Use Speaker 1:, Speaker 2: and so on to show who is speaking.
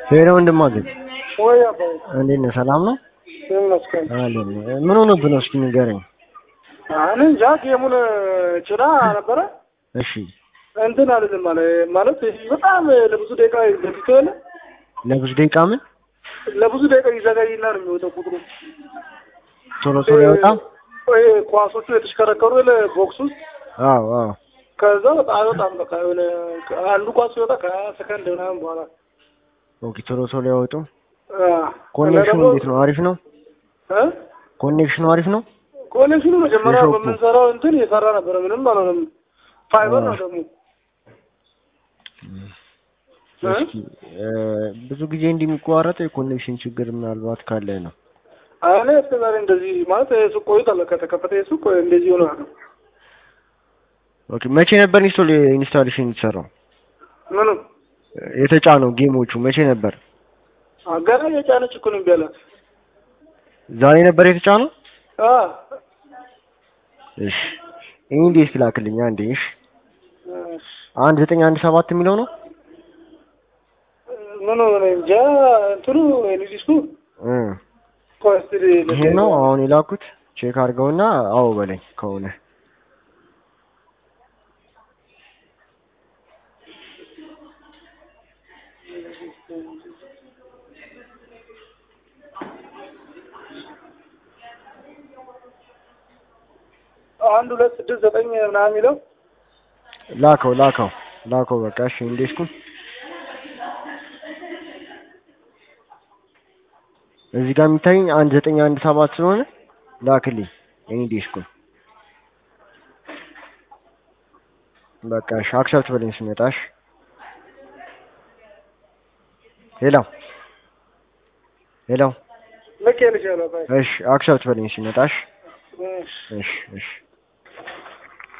Speaker 1: ሄሎ ወንድማገኝ
Speaker 2: ወይ አባይ
Speaker 1: እንዴት ነህ? ሰላም ነው?
Speaker 2: ይመስገን።
Speaker 1: አለን። ምን ሆነብህ ነው? እስኪ ንገረኝ።
Speaker 2: እኔ እንጃ ጌሙን ጭና ነበረ
Speaker 1: እሺ
Speaker 2: እንትን አይደለም ማለት ማለት በጣም ለብዙ ደቂቃ ዘግቶ የለ
Speaker 1: ለብዙ ደቂቃ ምን
Speaker 2: ለብዙ ደቂቃ ይዘጋይና ነው የሚወጣው ቁጥሩ
Speaker 1: ቶሎ ቶሎ ይወጣ?
Speaker 2: ወይ ኳሶቹ የተሽከረከሩ የለ ቦክስ ውስጥ
Speaker 1: አዎ አዎ።
Speaker 2: ከዛ በጣም በጣም በቃ የሆነ አንዱ ኳስ ሲወጣ ከሀያ ሰከንድ ምናምን በኋላ
Speaker 1: ኦኬ ቶሎ ቶሎ ያወጡ።
Speaker 2: አ፣
Speaker 1: ኮኔክሽኑ
Speaker 2: እና ደግሞ-
Speaker 1: እንዴት ነው? አሪፍ ነው?
Speaker 2: እ?
Speaker 1: ኮኔክሽኑ አሪፍ ነው?
Speaker 2: ኮኔክሽኑ መጀመሪያ
Speaker 1: የሾፑ።
Speaker 2: በምንሰራው እንትን እየሰራ ነበረ። ምንም አልሆነም። ፋይበር ነው ደግሞ እ?
Speaker 1: እስኪ እ፣ ብዙ ጊዜ እንዲህ የሚቋረጥ የኮኔክሽን ችግር ምናልባት ካለ ነው።
Speaker 2: እኔ እስከ ዛሬ እንደዚህ ማለት ሱቅ ቆይቷል ከተከፈተ ሱቅ እንደዚህ ሆነ ነው።
Speaker 1: ኦኬ መቼ ነበር ኢንስቶል ኢንስታሌሽን የተሰራው?
Speaker 2: ምንም
Speaker 1: የተጫነው ጌሞቹ መቼ ነበር?
Speaker 2: ገና የጫነች እኮ ነው እምቢ አላት።
Speaker 1: ዛሬ ነበር የተጫነው?
Speaker 2: አ
Speaker 1: እሺ ኢንዴስ ላክልኝ አንዴ። እሺ
Speaker 2: እሺ።
Speaker 1: አንድ ዘጠኝ አንድ ሰባት የሚለው ነው?
Speaker 2: ምኑ እኔ እንጃ እንትኑ ዲስኩ
Speaker 1: እ
Speaker 2: ኮስትሪ
Speaker 1: ይሄ ነው አሁን የላኩት። ቼክ አድርገውና አዎ በለኝ ከሆነ
Speaker 2: አንድ ሁለት ስድስት ዘጠኝ ምናምን የሚለው
Speaker 1: ላከው ላከው ላከው በቃ እሺ ኢንዴስኩን እዚህ ጋር የሚታየኝ አንድ ዘጠኝ አንድ ሰባት ስለሆነ ላክልኝ ኢንዴስኩን በቃ እሺ አክሰፕት በለኝ ስመጣሽ ሄሎ ሄሎ
Speaker 2: ልክ ልሻለሁ።
Speaker 1: እሺ አክሰፕት በለኝ ሲመጣሽ
Speaker 2: እሺ
Speaker 1: እሺ እሺ